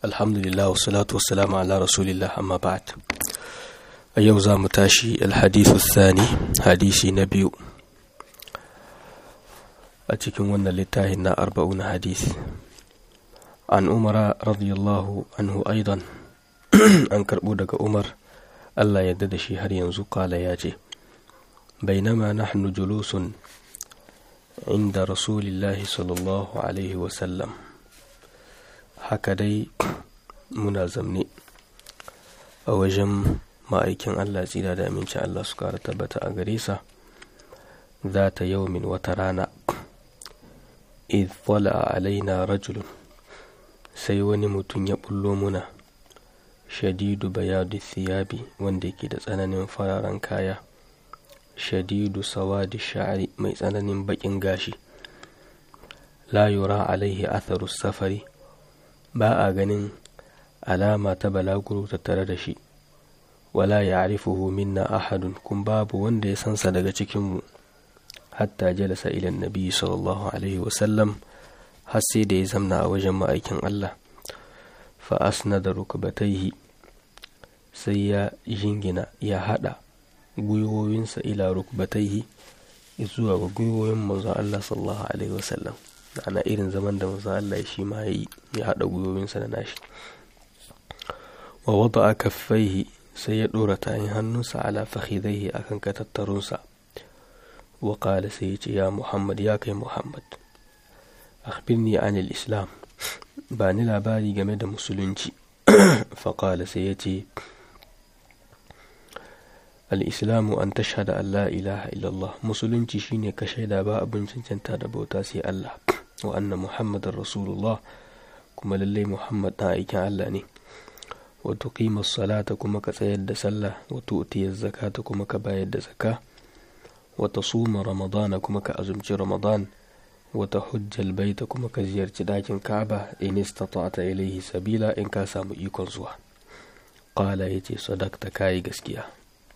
alhamdulillah wassalatu wassalamu ala rasulillah amma ba'd a yau za mu tashi alhadithu thani hadisi na biyu a cikin wannan littafin na arba'un hadisi an umara radiyallahu anhu aidan an karbo daga umar allah yadda da shi har yanzu kala ya ce bainama nahnu julusun inda rasulillahi sallallahu alaihi wasallam haka dai muna zamne a wajen ma'aikin Allah tsira da aminci Allah su kara tabbata a gare sa za ta yaumin wata rana idh a alaina rajulun sai wani mutum ya bullo muna shadidu bayadu thiyabi wanda yake da tsananin fararen kaya shadidu sawadi sha'ari mai tsananin bakin gashi la yura alaihi atharu safari ba a ganin alama ta balaguro tattare da shi wala ya arifuhu minna ahadun kun babu wanda ya sansa daga cikinmu hatta jalasa ilan nabi sallallahu alaihi wasallam har sai da ya zamna a wajen ma'aikin Allah fa asna da rukubataihi sai ya jingina ya hada gwiwowinsa ila rukubataihi zuwa ga gwiwoyin manzon Allah sallallahu alaihi wasallam ana irin zaman da manzon Allah shi ma ya ya hada gwiwowinsa da nashi wa wada'a kaffaihi sai ya dora tayin hannunsa ala fakhidaihi akan katattarunsa wa qala sai ya ce ya Muhammad ya kai Muhammad akhbirni anil islam ba ni labari game da musulunci fa qala sai ya ce al-islamu an tashhada an la ilaha illallah musulunci shine ka shaida ba abin cancanta da bauta sai Allah wa anna muhammadar rasulullah kuma lallai muhammad ɗan aikin Allah ne wa tuqima salata kuma ka tsayar da sallah wa tu'tiya zakata kuma ka bayar da zakka wa tasuma ramadana kuma ka azumci ramadan wa tahujja baita kuma ka ziyarci dakin Ka'aba in istata'ta ilayhi sabila in ka samu ikon zuwa qala yace sadaqta kai gaskiya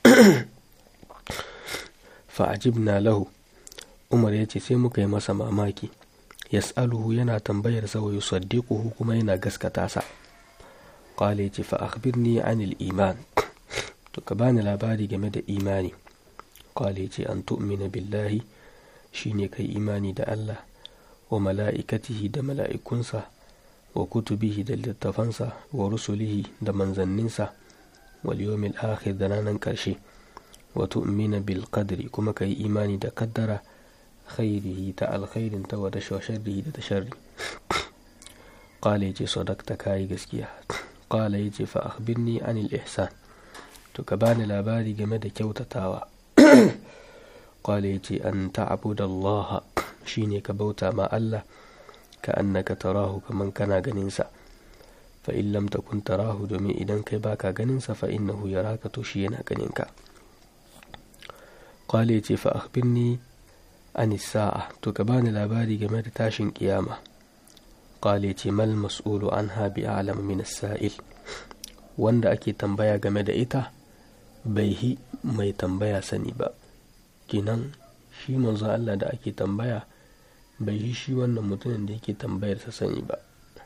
fa ajibna lahu umar yace sai muka yi masa mamaki yas'aluhu yana tambayar sa wa yusaddiquhu kuma yana gaskata sa qala yace fa akhbirni anil iman to ka bani labari game da imani qala yace an tu'mina billahi shine kai imani da Allah wa mala'ikatihi da mala'ikunsa wa kutubihi da littafansa wa rusulihi da manzanninsa wal yawmil akhir da ranar karshe wa tu'mina bil qadri kuma kai imani da kaddara khairihi ta alkhairin ta wata sharrihi da ta sharri qala yace sadaqta kai gaskiya qala yace fa akhbirni anil ihsan to ka bani labari game da kyautatawa qala yace an ta'budu Allah shine ka bauta ma Allah ka annaka tarahu kaman kana ganin sa fa in lam takun tarahu domin idan kai baka ganin sa fa innahu yaraka to shi yana ganin ka qala yace fa akhbirni an sa'a to ka bani labari game da tashin kiyama qale ce mal mas'ulu anha bi a'lam min as-sa'il wanda ake tambaya game da ita bai hi mai tambaya sani ba kinan shi manzo Allah da ake tambaya bai yi shi wannan mutumin da yake tambayar sa sani ba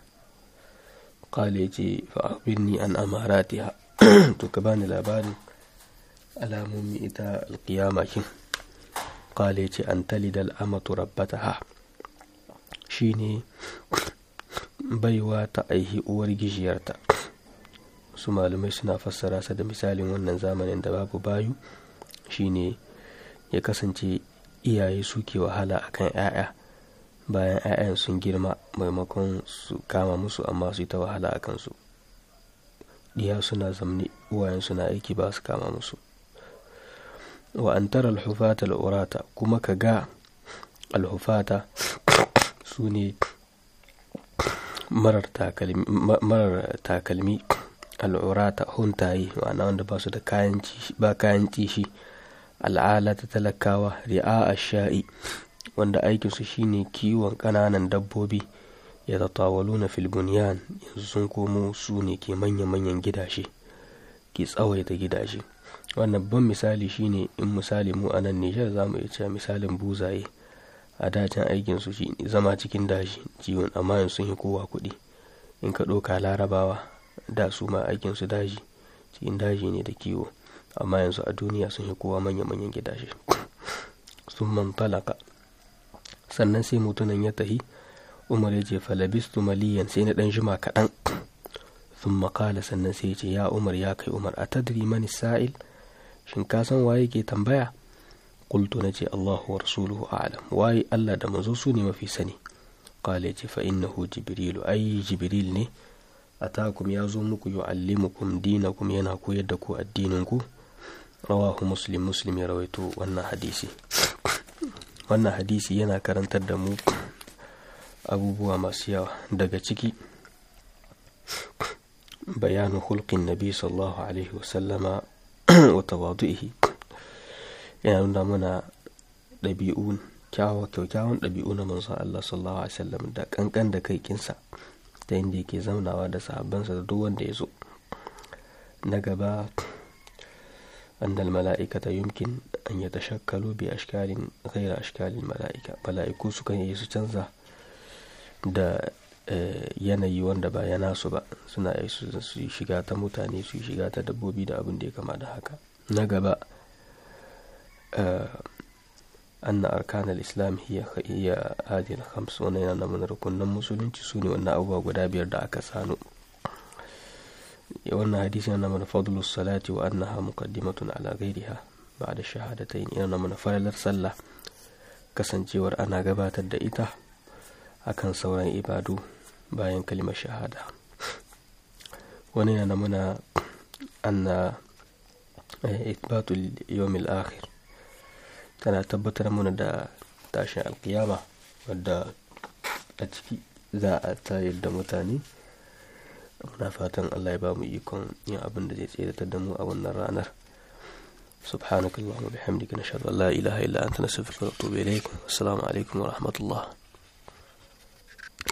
qale ce fa akhbirni an amaratiha to ka bani labarin alamomi ita alqiyama kin kale ce an talidal amatu rabbataha shine baiwa ta aihi uwar gijiyarta su malamai suna fassara sa da misalin wannan zamanin da babu bayu shine ya kasance iyaye suke wahala akan 'ya'ya bayan 'ya'yan sun girma maimakon su kama musu amma su yi ta wahala a kansu diya suna zamne uwayen suna aiki ba su kama musu wa an tara alhufata al'urata kuma ka ga alhufata su ne marar takalmi al'urata huntaye ma'ana wanda ba su da ba kayan cishi al'ala ta talakawa ri'a a sha'i wanda aikinsu shine kiwon ƙananan dabbobi ya tatawalu na filbuniyan yanzu sun komo su ne ke manya-manyan gidaje ke tsawaita gidaje wannan babban misali shine in misali mu a nan nijar za mu iya cewa misalin buzaye a dacin aikin su shi zama cikin daji ciwon amma sun yi kowa kuɗi in ka ɗauka larabawa da su ma aikinsu daji cikin daji ne da kiwo amma yanzu a duniya sun yi kowa manya-manyan gidaje sun man talaka sannan sai mutunan ya tahi umar ya ce falabistu maliyan sai na ɗan jima kaɗan sun makala sannan sai ya ce ya umar ya kai umar a tadri mani sa'il shin ka san waye ke tambaya qultu na ce allahu wa rasuluhu a'lam waye allah da manzo su ne mafi sani qala ce fa innahu jibrilu ai jibril ne atakum ya zo muku yu'allimukum dinakum yana koyar da ku addinin ku rawahu muslim muslim ya rawaito wannan hadisi wannan hadisi yana karantar da mu abubuwa masu yawa daga ciki bayanu hulkin nabi sallallahu alaihi wasallama wa tawadu'ihi yana nuna mana ɗabi'un kyakkyawan ɗabi'u na manzon Allah sallallahu alaihi wasallam da kankan da kai kinsa ta inda yake zaunawa da sahabbansa da duk wanda ya zo na gaba أن الملائكة يمكن أن يتشكلوا بأشكال غير أشكال الملائكة ملائكو سكن يسو canza da yanayi wanda ba ya nasu ba suna su yi shiga ta mutane su yi shiga ta dabbobi da abin da ya kama da haka na gaba anna arkan al-islam hiya hiya hadhihi al-khams wannan yana mana rukunan musulunci sune wannan abubuwa guda biyar da aka sano wannan hadisi yana mana fadlu salati wa annaha muqaddimatun ala ghairiha ba'da shahadatayn yana mana falalar sallah kasancewar ana gabatar da ita akan sauran ibadu bayan kalimar shahada wani yana mana anna ithbatul yawmil akhir tana tabbatar mana da tashin alkiyama wadda a ciki za a tayar da mutane muna fatan Allah ya ba mu ikon yin abin da zai tseratar da mu a wannan ranar سبحانك اللهم وبحمدك نشهد أن لا إله إلا أنت نستغفرك ونتوب إليك والسلام عليكم ورحمة الله